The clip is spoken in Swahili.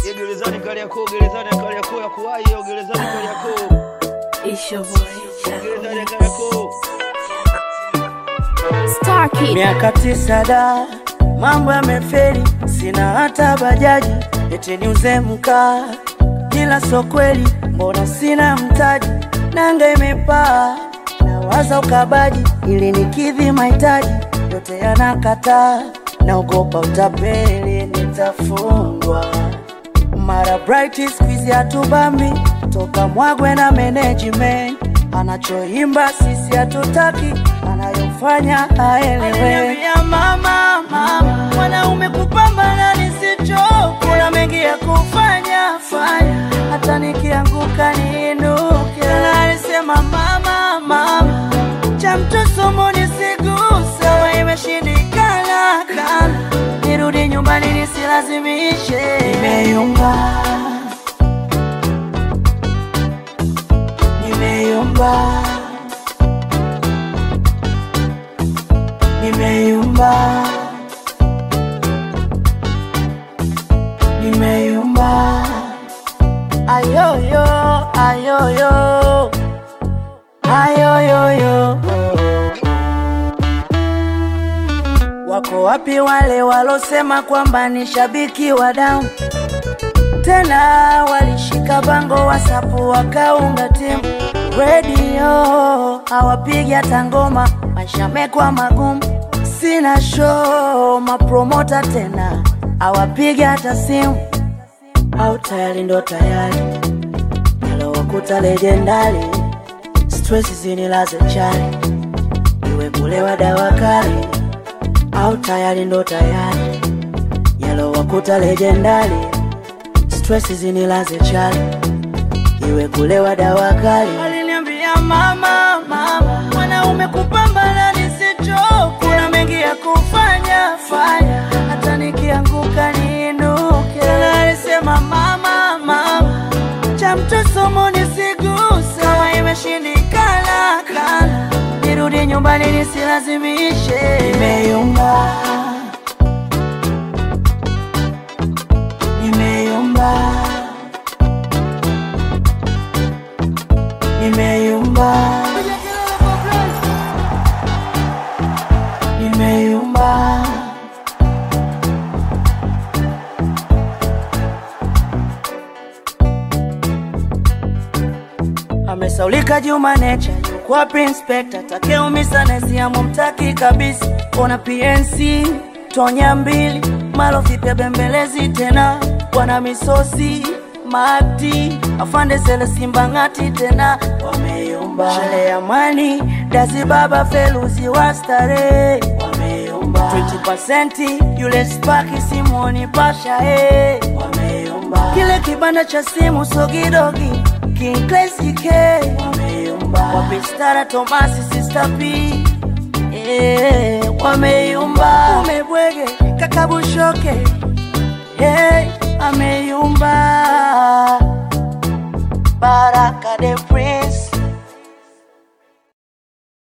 Ya gerezani Kariakoo, gerezani Kariakoo ya kuwahi, ya gerezani Kariakoo, It's your boy. gerezani Kariakoo. Star Kid. Miaka tisa da, mambo yameferi, sina hata bajaji, eti niuze mkaa, ila so kweli, mbona sina mtaji, nanga imepaa, nawaza ukabaji, ili nikidhi mahitaji, yote yanakataa, naogopa utapeli, nitafungwa mara bright squeeze hatubambi toka mwagwe na management anachoimba sisi hatutaki anayofanya haelewe mama mama mwanaume kupambana nisicho kuna mengi ya kufanya fanya hata nikianguka niinuke na alisema mama mama cha mtosomo nisiguse we imeshindikana kana nirudi nyumbani nisilazimishe nimeyumba nimeyumba nimeyumba nimeyumba ayoyo ayoyo ayoyoyo Wako wapi wale walosema kwamba ni shabiki wa damu? Tena walishika bango wasapu wakaunga timu redio, hawapigi hata ngoma, maisha mekwa magumu, sina show, mapromota tena hawapigi hata simu, au tayari ndo tayari nalowakuta lejendari, stress zinilaze chali, iwe kulewa dawa kali au tayari ndo tayari yalowakuta lejendari stress zinilaze chali iwe kulewa dawa kali aliniambia mama mama mwanaume kupambana nisicho kuna mengi ya kufanya fanya hata nikianguka niinuke na alisema mama mama cha mtosomo nisiguse wa imeshindikana kana nirudi nyumbani nisilazimishe nimeyumba nimeyumba nimeyumba nimeyumba amesaulika Juma Nature yuko wapi inspector takeumisa nesiamu mtaki kabisa ona PNC tonya mbili malo vipya bembelezi tena bwana misosi mati afande sele simba ngati tena wameyumba shele ya mani dazi baba feluzi wa starehe wameyumba 20% yule spaki simoni pasha eh wameyumba kile kibanda cha simu sogidogi King Classy K wameyumba wapistara Tomasi Sister P eh wameyumba umebwege kakabushoke hey ameyumba Baraka de